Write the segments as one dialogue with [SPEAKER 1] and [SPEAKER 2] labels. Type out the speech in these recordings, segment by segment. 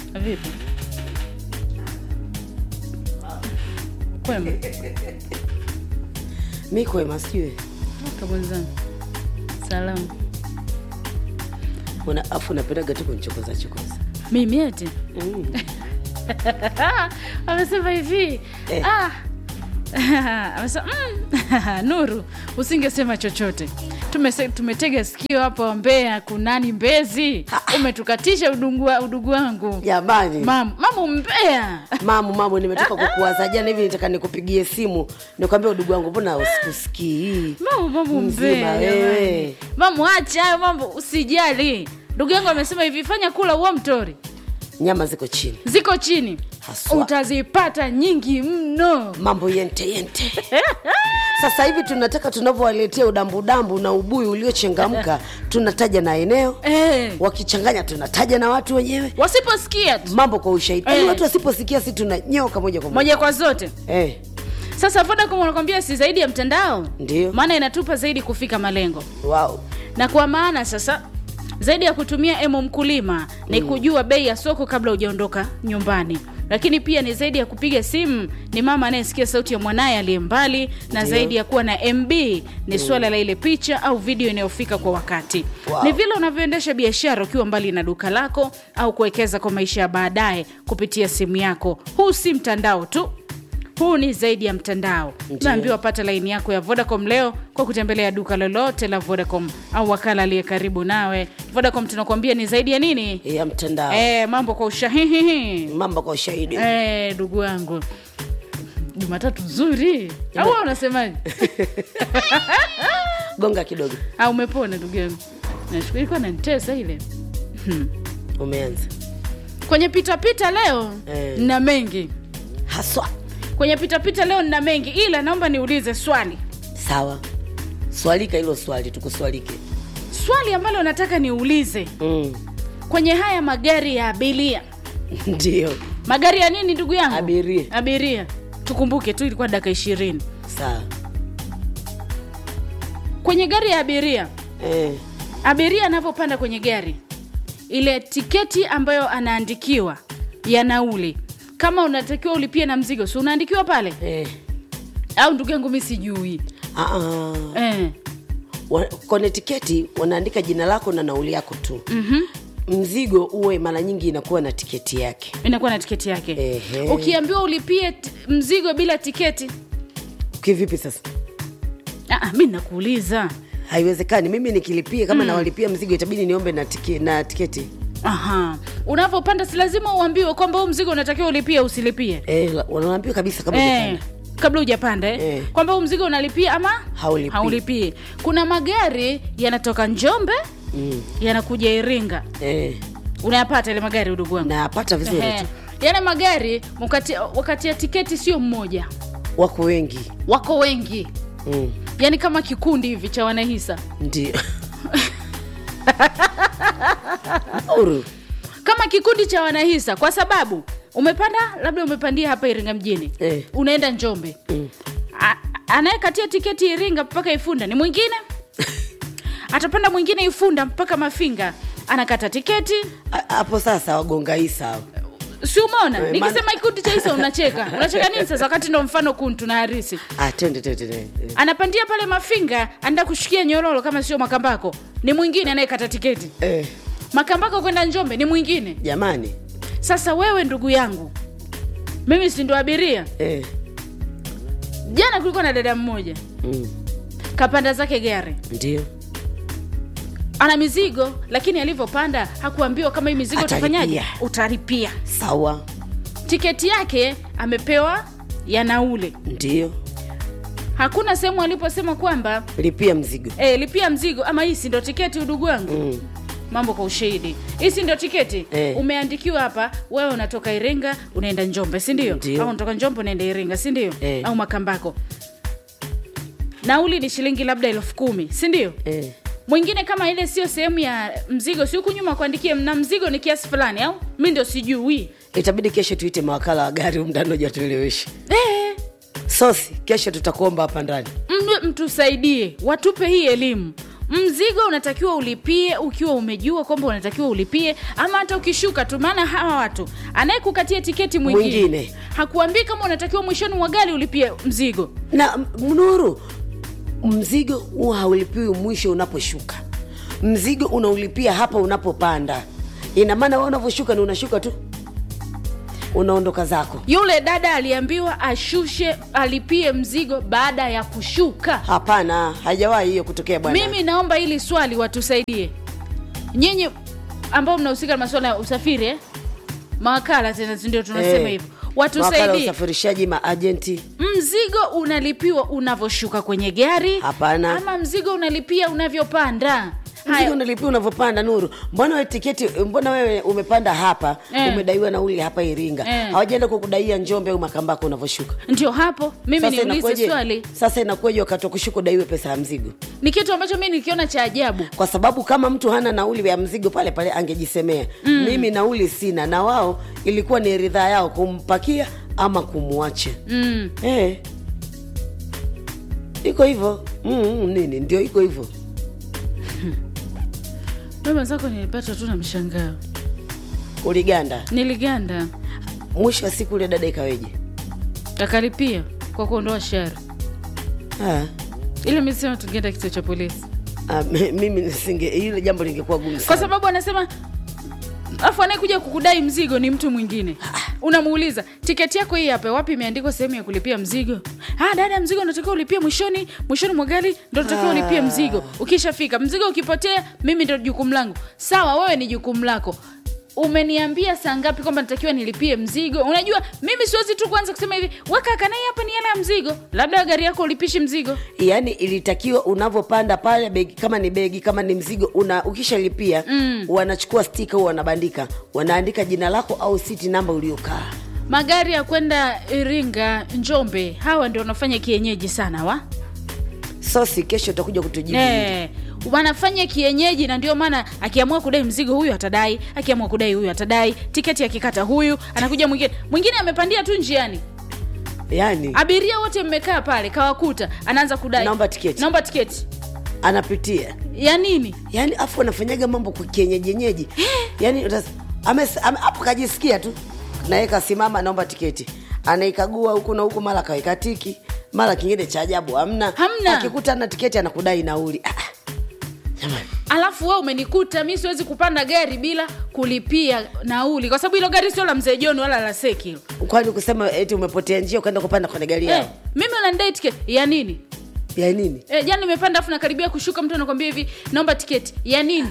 [SPEAKER 1] Vipi? Kwema
[SPEAKER 2] mi kwema sijui
[SPEAKER 1] kabwenzangu, salamu.
[SPEAKER 2] Una- afu unapendaga tu kunichokoza chokoza
[SPEAKER 1] Mimi eti
[SPEAKER 2] mm.
[SPEAKER 1] amesema hivi
[SPEAKER 2] Eh.
[SPEAKER 1] ah. amesema mm. Nuru, usingesema chochote Tumese, tumetega sikio hapa Mbeya, kunani Mbezi, umetukatisha udugu wa- udugu wangu
[SPEAKER 2] jamani
[SPEAKER 1] Mam, mamu Mbeya
[SPEAKER 2] mamu mamu nimetoka kukuwaza jana hivi nitaka nikupigie simu nikwambia udugu wangu mbona usikusikii
[SPEAKER 1] mamu mamu
[SPEAKER 2] Mzima
[SPEAKER 1] Mbeya
[SPEAKER 2] wewe.
[SPEAKER 1] jamani. mamu acha hayo mambo usijali ndugu yangu amesema hivi fanya kula huo mtori
[SPEAKER 2] nyama ziko chini
[SPEAKER 1] ziko chini
[SPEAKER 2] Haswa.
[SPEAKER 1] utazipata nyingi mno
[SPEAKER 2] mambo yente yente sasa hivi tunataka tunavyowaletea udambudambu na ubuyu uliochangamka tunataja na eneo
[SPEAKER 1] eh.
[SPEAKER 2] wakichanganya tunataja na watu wenyewe
[SPEAKER 1] wasiposikia tu
[SPEAKER 2] mambo kwa ushahidi Yaani
[SPEAKER 1] Eh.
[SPEAKER 2] watu wasiposikia si tunanyoka moja kwa moja
[SPEAKER 1] moja kwa zote
[SPEAKER 2] eh,
[SPEAKER 1] sasa vodacom wanakwambia si zaidi ya mtandao
[SPEAKER 2] Ndio.
[SPEAKER 1] maana inatupa zaidi kufika malengo
[SPEAKER 2] wow.
[SPEAKER 1] na kwa maana sasa zaidi ya kutumia emo mkulima ni kujua bei ya soko kabla hujaondoka nyumbani lakini pia ni zaidi ya kupiga simu ni mama anayesikia sauti ya mwanaye aliye mbali na
[SPEAKER 2] Ndio.
[SPEAKER 1] zaidi ya kuwa na mb ni swala la ile picha au video inayofika kwa wakati
[SPEAKER 2] Wow.
[SPEAKER 1] ni vile unavyoendesha biashara ukiwa mbali na duka lako au kuwekeza kwa maisha ya baadaye kupitia simu yako huu si mtandao tu huu ni zaidi ya mtandao
[SPEAKER 2] Ndio.
[SPEAKER 1] naambiwa pata laini yako ya vodacom leo kwa kutembelea duka lolote la vodacom au wakala aliye karibu nawe vodacom tunakuambia ni zaidi ya nini
[SPEAKER 2] ya mtandao
[SPEAKER 1] e, mambo kwa ushahihihi
[SPEAKER 2] mambo kwa ushahidi
[SPEAKER 1] e, ndugu yangu jumatatu nzuri au wewe unasemaje
[SPEAKER 2] gonga kidogo
[SPEAKER 1] au umepona ndugu yangu nashukuru ilikuwa nanitesa ile
[SPEAKER 2] umeanza
[SPEAKER 1] kwenye pitapita leo
[SPEAKER 2] Eh.
[SPEAKER 1] na mengi
[SPEAKER 2] haswa
[SPEAKER 1] kwenye pitapita leo nina mengi ila naomba niulize swali
[SPEAKER 2] sawa swalika hilo swali tukuswalike
[SPEAKER 1] swali ambalo nataka niulize
[SPEAKER 2] mm.
[SPEAKER 1] kwenye haya magari ya abiria
[SPEAKER 2] ndio
[SPEAKER 1] magari ya nini ndugu yangu
[SPEAKER 2] Abiria.
[SPEAKER 1] abiria tukumbuke tu ilikuwa dakika ishirini
[SPEAKER 2] sawa
[SPEAKER 1] kwenye gari ya abiria
[SPEAKER 2] eh.
[SPEAKER 1] abiria anavyopanda kwenye gari ile tiketi ambayo anaandikiwa ya nauli kama unatakiwa ulipie na mzigo si unaandikiwa pale
[SPEAKER 2] Eh.
[SPEAKER 1] au ndugu yangu mi sijui
[SPEAKER 2] Ah, ah.
[SPEAKER 1] eh.
[SPEAKER 2] Wa- kwenye tiketi wanaandika jina lako na nauli yako tu
[SPEAKER 1] mm-hmm.
[SPEAKER 2] mzigo uwe mara nyingi inakuwa na tiketi yake
[SPEAKER 1] inakuwa na tiketi yake
[SPEAKER 2] Ehe.
[SPEAKER 1] ukiambiwa ulipie t- mzigo bila tiketi
[SPEAKER 2] kivipi sasa
[SPEAKER 1] ah, mi nakuuliza
[SPEAKER 2] haiwezekani mimi nikilipia kama nawalipia mzigo itabidi niombe na, tike, na tiketi
[SPEAKER 1] aha unavyopanda si lazima uambiwe kwamba huu mzigo unatakiwa ulipie usilipie
[SPEAKER 2] eh, la- wanaambia kabisa kama
[SPEAKER 1] eh, kabla hujapanda eh?
[SPEAKER 2] Eh.
[SPEAKER 1] kwamba huu mzigo unalipia ama
[SPEAKER 2] Haulipii.
[SPEAKER 1] haulipii kuna magari yanatoka njombe
[SPEAKER 2] mm.
[SPEAKER 1] yanakuja iringa
[SPEAKER 2] eh,
[SPEAKER 1] unayapata ile magari udugu wangu
[SPEAKER 2] napata vizuri
[SPEAKER 1] Ehe.
[SPEAKER 2] tu
[SPEAKER 1] yale magari wakati, wakati ya tiketi sio mmoja
[SPEAKER 2] wako wengi
[SPEAKER 1] wako wengi
[SPEAKER 2] mm.
[SPEAKER 1] yaani kama kikundi hivi cha wanahisa
[SPEAKER 2] ndio Uru.
[SPEAKER 1] kama kikundi cha wanahisa kwa sababu umepanda labda umepandia hapa iringa mjini
[SPEAKER 2] Eh.
[SPEAKER 1] unaenda njombe
[SPEAKER 2] Mm.
[SPEAKER 1] A- anayekatia tiketi iringa mpaka ifunda ni mwingine atapanda mwingine ifunda mpaka mafinga anakata tiketi
[SPEAKER 2] A- hapo sasa wagonga hii sawa
[SPEAKER 1] si umeona
[SPEAKER 2] Eh,
[SPEAKER 1] nikisema
[SPEAKER 2] maana-
[SPEAKER 1] kikundi cha isa unacheka unacheka nini sasa wakati ndo mfano kuntu na harisi
[SPEAKER 2] ah, tende tende tende eh.
[SPEAKER 1] anapandia pale mafinga anaenda kushikia nyororo kama sio makambako ni mwingine anayekata tiketi
[SPEAKER 2] eh,
[SPEAKER 1] makambako kwenda njombe ni mwingine
[SPEAKER 2] jamani
[SPEAKER 1] sasa wewe ndugu yangu mimi si ndo abiria
[SPEAKER 2] eh.
[SPEAKER 1] jana kulikuwa na dada mmoja
[SPEAKER 2] mm.
[SPEAKER 1] kapanda zake gari
[SPEAKER 2] ndio
[SPEAKER 1] ana mizigo lakini alivyopanda hakuambiwa kama hii mizigo
[SPEAKER 2] Atalipia.
[SPEAKER 1] utafanyaje utalipia
[SPEAKER 2] sawa
[SPEAKER 1] tiketi yake amepewa ya naule
[SPEAKER 2] ndio
[SPEAKER 1] hakuna sehemu aliposema kwamba
[SPEAKER 2] lipia mzigo
[SPEAKER 1] e, lipia mzigo ama hii si ndo tiketi udugu wangu
[SPEAKER 2] mm.
[SPEAKER 1] mambo kwa ushahidi hii si ndio tiketi
[SPEAKER 2] Eh.
[SPEAKER 1] umeandikiwa hapa wewe unatoka iringa unaenda njombe si ndio
[SPEAKER 2] Ndio.
[SPEAKER 1] au unatoka njombe unaenda iringa si ndio
[SPEAKER 2] Eh.
[SPEAKER 1] au makambako nauli ni shilingi labda elfu kumi si ndio
[SPEAKER 2] eh.
[SPEAKER 1] mwingine kama ile sio sehemu ya mzigo si huku nyuma kuandikia na mzigo ni kiasi fulani au mi ndio sijui
[SPEAKER 2] itabidi kesho tuite mawakala wa gari umdanoja tueleweshe
[SPEAKER 1] eh,
[SPEAKER 2] sosi kesho tutakuomba hapa ndani
[SPEAKER 1] mwe mtusaidie watupe hii elimu mzigo unatakiwa ulipie ukiwa umejua kwamba unatakiwa ulipie ama hata ukishuka tu maana hawa watu anayekukatia tiketi mwingine,
[SPEAKER 2] Mwingine.
[SPEAKER 1] hakuambii kama unatakiwa mwishoni mwa gari ulipie mzigo
[SPEAKER 2] na m- Nuru, mzigo huwa haulipiwi mwisho unaposhuka, mzigo unaulipia hapa unapopanda. Ina maana wewe unavyoshuka ni unashuka tu, unaondoka zako.
[SPEAKER 1] yule dada aliambiwa ashushe alipie mzigo baada ya kushuka
[SPEAKER 2] Hapana, haijawahi hiyo kutokea bwana.
[SPEAKER 1] mimi naomba hili swali watusaidie nyinyi ambao mnahusika na masuala ya usafiri eh? mawakala tena ndio tunasema
[SPEAKER 2] Eh,
[SPEAKER 1] hivyo
[SPEAKER 2] wakala wa
[SPEAKER 1] watusaidie
[SPEAKER 2] usafirishaji, maajenti
[SPEAKER 1] mzigo unalipiwa unavyoshuka kwenye gari
[SPEAKER 2] Hapana.
[SPEAKER 1] ama mzigo unalipia unavyopanda
[SPEAKER 2] mzigo
[SPEAKER 1] haya
[SPEAKER 2] unalipia unavyopanda. Nuru, mbona wewe tiketi, mbona wewe umepanda hapa
[SPEAKER 1] Eh.
[SPEAKER 2] umedaiwa nauli hapa Iringa,
[SPEAKER 1] Eh.
[SPEAKER 2] hawajaenda kukudaia Njombe au Makambako unavyoshuka?
[SPEAKER 1] ndio hapo mimi
[SPEAKER 2] Sasa
[SPEAKER 1] niulize
[SPEAKER 2] inakuwaje-
[SPEAKER 1] swali
[SPEAKER 2] Sasa inakuwaje wakati wa kushuka udaiwe pesa ya mzigo?
[SPEAKER 1] ni kitu ambacho mi nikiona cha ajabu
[SPEAKER 2] kwa sababu kama mtu hana nauli ya mzigo pale pale angejisemea mm. mimi nauli sina na wao ilikuwa ni ridhaa yao kumpakia ama kumwacha
[SPEAKER 1] mm.
[SPEAKER 2] eh. iko hivyo mm, nini ndio iko hivyo
[SPEAKER 1] mi mwenzako nilipata tu na mshangao
[SPEAKER 2] uliganda
[SPEAKER 1] niliganda
[SPEAKER 2] mwisho wa siku ule dada ikaweje
[SPEAKER 1] akalipia kwa kuondoa shara
[SPEAKER 2] Ah,
[SPEAKER 1] ile mi sema tungeenda kituo cha polisi
[SPEAKER 2] ah, m- mimi nisinge ile jambo lingekuwa gumu
[SPEAKER 1] kwa
[SPEAKER 2] sana
[SPEAKER 1] sababu anasema afu anayekuja kukudai mzigo ni mtu mwingine unamuuliza tiketi yako hii hapa wapi imeandikwa sehemu ya kulipia mzigo ah, dada mzigo unatakiwa ulipie mwishoni mwishoni mwa gari ndo unatakiwa ulipie mzigo ukishafika mzigo ukipotea mimi ndo jukumu langu sawa wewe ni jukumu lako umeniambia saa ngapi kwamba natakiwa nilipie mzigo unajua mimi siwezi tu kuanza kusema hivi wakakanai hapa ni hela ya mzigo labda gari yako ulipishi mzigo
[SPEAKER 2] yaani ilitakiwa unavyopanda pale begi kama ni begi kama ni mzigo una ukishalipia mm. wanachukua stika au wanabandika wanaandika jina lako au siti namba uliokaa
[SPEAKER 1] magari ya kwenda iringa njombe hawa ndio wanafanya kienyeji sana wa
[SPEAKER 2] sosi kesho utakuja kutujibu
[SPEAKER 1] Eh, wanafanya kienyeji na ndio maana akiamua kudai mzigo huyu atadai akiamua kudai huyu atadai tiketi akikata huyu anakuja mwingine mwingine amepandia tu njiani
[SPEAKER 2] yaani
[SPEAKER 1] abiria wote mmekaa pale kawakuta anaanza kudai
[SPEAKER 2] Naomba tiketi.
[SPEAKER 1] naomba tiketi
[SPEAKER 2] anapitia
[SPEAKER 1] ya nini
[SPEAKER 2] yaani afu anafanyaga mambo kwa kienyejenyeji yaani utas- ames- ame- hapo kajisikia tu naye kasimama naomba tiketi anaikagua huku na huku mara kaweka tiki mara kingine cha ajabu hamna
[SPEAKER 1] Hamna.
[SPEAKER 2] akikuta na tiketi anakudai nauli ah, ah. jamani
[SPEAKER 1] alafu we umenikuta mi siwezi kupanda gari bila kulipia nauli kwa sababu hilo gari sio la mzee joni wala la seki hilo
[SPEAKER 2] kwani kusema eti umepotea njia ukaenda kupanda kwenye gari
[SPEAKER 1] eh,
[SPEAKER 2] yao
[SPEAKER 1] mimi unanidai tiketi ya nini
[SPEAKER 2] ya nini
[SPEAKER 1] eh, jana nimepanda afu nakaribia kushuka mtu anakwambia hivi naomba tiketi ya nini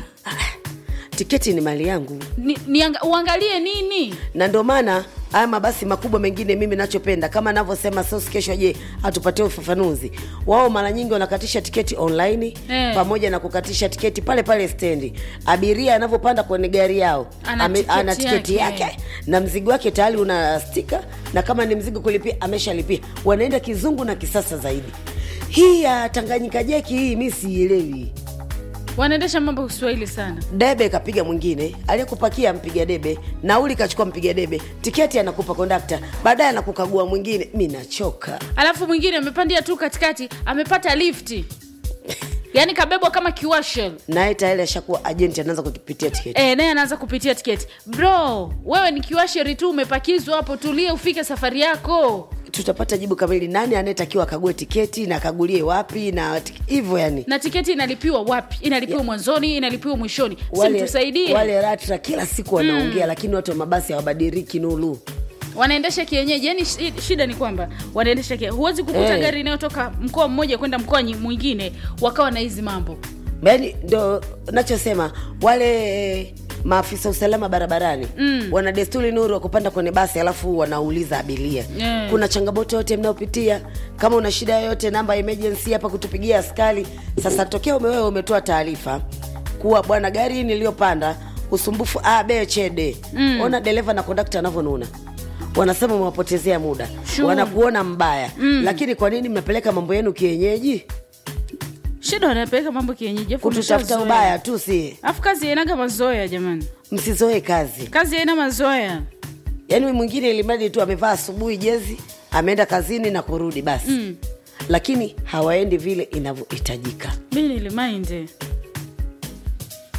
[SPEAKER 2] tiketi ni mali yangu
[SPEAKER 1] ni, ni uangalie nini
[SPEAKER 2] na ndio maana haya mabasi makubwa mengine mimi nachopenda kama navyosema sos kesho je atupatie ufafanuzi wao mara nyingi wanakatisha tiketi online
[SPEAKER 1] Eh.
[SPEAKER 2] pamoja na kukatisha tiketi pale pale stendi abiria anavyopanda kwenye gari yao
[SPEAKER 1] Ana
[SPEAKER 2] ame-
[SPEAKER 1] tiketi
[SPEAKER 2] ana tiketi
[SPEAKER 1] yake.
[SPEAKER 2] yake. na mzigo wake tayari una stika na kama ni mzigo kulipia ameshalipia wanaenda kizungu na kisasa zaidi hii ya tanganyika jeki hii mi siielewi
[SPEAKER 1] wanaendesha mambo kwa kiswahili sana
[SPEAKER 2] debe kapiga mwingine aliyekupakia mpiga debe nauli kachukua mpiga debe tiketi anakupa kondakta baadaye anakukagua mwingine mi nachoka
[SPEAKER 1] alafu mwingine amepandia tu katikati amepata lifti yaani kabebwa kama kiwashel
[SPEAKER 2] naye tayari ashakuwa ajenti anaanza kutupitia tiketi
[SPEAKER 1] e, naye anaanza kupitia tiketi bro wewe ni kiwasheri tu umepakizwa hapo tulie ufike safari yako
[SPEAKER 2] tutapata jibu kamili nani anayetakiwa akague tiketi na akagulie wapi na tik- hivyo yani
[SPEAKER 1] na tiketi inalipiwa wapi inalipiwa mwanzoni inalipiwa mwishoni
[SPEAKER 2] wale,
[SPEAKER 1] simtusaidie
[SPEAKER 2] wale ratra kila siku wanaongea lakini watu wa mabasi hawabadiriki nulu
[SPEAKER 1] wanaendesha kienyeji yani shi- shida ni kwamba wanaendesha kienyeji huwezi kukuta
[SPEAKER 2] Eh.
[SPEAKER 1] gari inayotoka mkoa mmoja kwenda mkoa nyi- mwingine wakawa na hizi mambo
[SPEAKER 2] yani ndo nachosema wale maafisa usalama barabarani mm. wana desturi nuru wa kupanda kwenye basi alafu wanauliza abiria
[SPEAKER 1] Yeah.
[SPEAKER 2] kuna changamoto yote mnayopitia kama una shida yoyote namba ya emergency hapa kutupigia askari sasa tokea umewewe umetoa taarifa kuwa bwana gari hii niliyopanda usumbufu a b c d mm. ona dereva na kondakta anavyonuna wanasema umewapotezea muda
[SPEAKER 1] Sure.
[SPEAKER 2] wanakuona mbaya mm. lakini kwa nini mnapeleka mambo yenu kienyeji
[SPEAKER 1] shida wanapeleka mambo kienyeji afu
[SPEAKER 2] kututafuta
[SPEAKER 1] umeshazoea.
[SPEAKER 2] ubaya tu si
[SPEAKER 1] afu kazi ainaga mazoea jamani
[SPEAKER 2] msizoe kazi
[SPEAKER 1] kazi aina mazoea
[SPEAKER 2] yaani mwingine ilimradi tu amevaa asubuhi jezi ameenda kazini na kurudi basi mm. lakini hawaendi vile inavyohitajika
[SPEAKER 1] mi nilimainde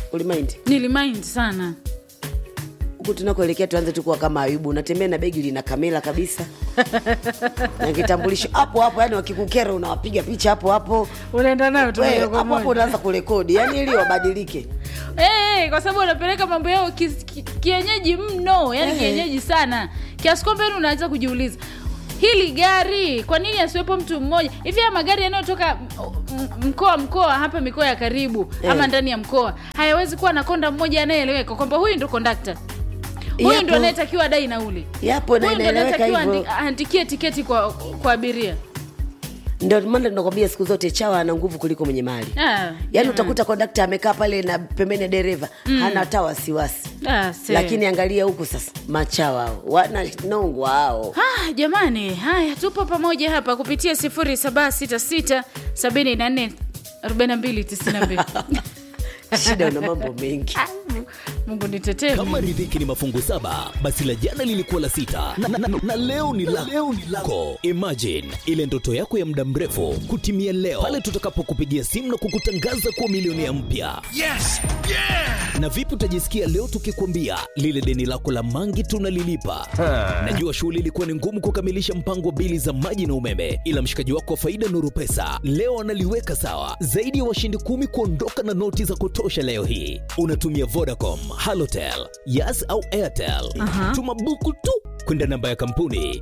[SPEAKER 2] ulimaindi
[SPEAKER 1] nilimind sana
[SPEAKER 2] huku tunakoelekea tuanze tu kuwa kama ayubu unatembea na begi lina kamera kabisa na kitambulisho hapo hapo yani wakikukera unawapiga picha hapo hapo
[SPEAKER 1] unaenda nayo tu
[SPEAKER 2] We,
[SPEAKER 1] moja
[SPEAKER 2] hapo
[SPEAKER 1] kwa
[SPEAKER 2] hapo
[SPEAKER 1] moja
[SPEAKER 2] unaanza kurekodi yani ili wabadilike
[SPEAKER 1] Eh, kwa sababu wanapeleka mambo yao ki, ki, kienyeji mno yani
[SPEAKER 2] Eh.
[SPEAKER 1] kienyeji sana kiasi kwamba yani unaanza kujiuliza hili gari kwa nini asiwepo mtu mmoja hivi haya magari yanayotoka m- m- mkoa mkoa hapa mikoa ya karibu
[SPEAKER 2] Eh.
[SPEAKER 1] ama ndani ya mkoa hayawezi kuwa na konda mmoja anayeeleweka kwamba huyu ndo kondakta huyu
[SPEAKER 2] Yapo.
[SPEAKER 1] ndo anayetakiwa adai nauli
[SPEAKER 2] yapo na
[SPEAKER 1] huyu ndo
[SPEAKER 2] inaeleweka
[SPEAKER 1] anayetakiwa
[SPEAKER 2] hivyo
[SPEAKER 1] andi- aandikie tiketi kwa kwa abiria
[SPEAKER 2] ndio maana tunakwambia siku zote chawa ana nguvu kuliko mwenye mali
[SPEAKER 1] Ah,
[SPEAKER 2] yaani
[SPEAKER 1] jamani.
[SPEAKER 2] utakuta kondakta amekaa pale na pembeni ya dereva hana hata wasiwasi
[SPEAKER 1] Ah, se.
[SPEAKER 2] lakini angalia huku sasa machawa hao wana nongwa hao
[SPEAKER 1] Ah, jamani haya tupo pamoja hapa kupitia 0766 74 42 92
[SPEAKER 2] shida una mambo mengi
[SPEAKER 1] Ah, mungu nitetee
[SPEAKER 3] kama riziki ni mafungu saba basi la jana lilikuwa la sita na, na, na, na leo ni la leo ni lako imagine ile ndoto yako ya muda mrefu kutimia leo pale tutakapokupigia simu na kukutangaza kuwa milionea mpya
[SPEAKER 4] Yes! Yeah!
[SPEAKER 3] na vipi utajisikia leo tukikwambia lile deni lako la mangi tunalilipa najua shughuli ilikuwa ni ngumu kukamilisha mpango wa bili za maji na umeme ila mshikaji wako wa faida nuru pesa leo analiweka sawa zaidi ya washindi kumi kuondoka na noti za kutosha leo hii unatumia vodacom halotel yas au airtel tuma buku tu kwenda namba ya kampuni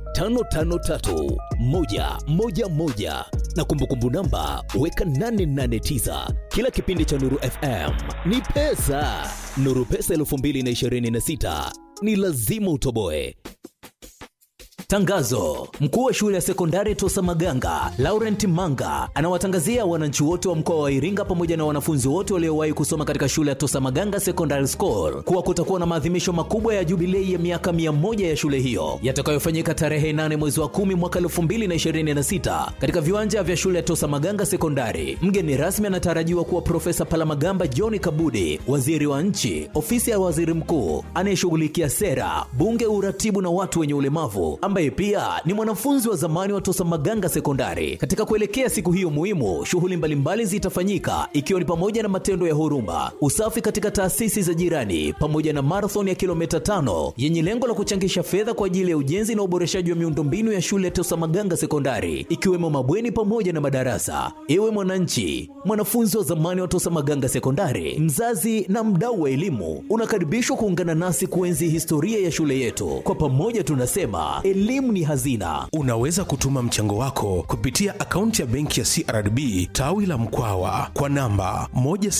[SPEAKER 3] 553111 na kumbukumbu namba weka 889 kila kipindi cha nuru fm ni pesa nuru pesa 226 ni lazima utoboe Tangazo: mkuu wa shule ya sekondari Tosa Maganga Laurent Manga anawatangazia wananchi wote wa mkoa wa Iringa pamoja na wanafunzi wote waliowahi kusoma katika shule ya Tosa Maganga Secondary School kuwa kutakuwa na maadhimisho makubwa ya jubilei ya miaka 100 ya shule hiyo yatakayofanyika tarehe 8 mwezi wa 10 mwaka 2026 katika viwanja vya shule ya Tosa Maganga Sekondari. Mgeni rasmi anatarajiwa kuwa Profesa Palamagamba John Kabudi, waziri wa nchi, ofisi ya waziri mkuu anayeshughulikia sera, bunge, uratibu na watu wenye ulemavu, ambaye pia ni mwanafunzi wa zamani wa Tosa Maganga Sekondari. Katika kuelekea siku hiyo muhimu, shughuli mbalimbali zitafanyika ikiwa ni pamoja na matendo ya huruma, usafi katika taasisi za jirani, pamoja na marathon ya kilomita tano yenye lengo la kuchangisha fedha kwa ajili ya ujenzi na uboreshaji wa miundombinu ya shule ya Tosa Maganga Sekondari, ikiwemo mabweni pamoja na madarasa. Ewe mwananchi, mwanafunzi wa zamani wa Tosa Maganga Sekondari, mzazi na mdau wa elimu, unakaribishwa kuungana nasi kuenzi historia ya shule yetu. Kwa pamoja tunasema elimu ni hazina.
[SPEAKER 4] Unaweza kutuma mchango wako kupitia akaunti ya benki ya CRDB tawi la Mkwawa kwa namba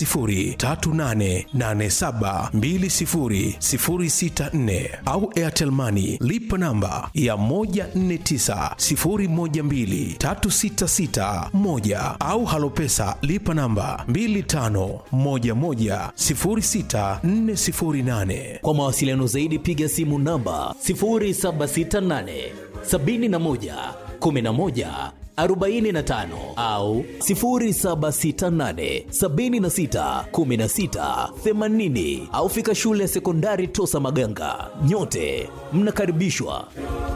[SPEAKER 4] 10388720064 au Airtel Money lipa namba ya 1490123661 au Halopesa lipa namba 25110648.
[SPEAKER 3] Kwa mawasiliano zaidi piga simu namba 0768 71 11 45 au 0768 76 16 80 au fika shule ya sekondari Tosa Maganga. Nyote mnakaribishwa.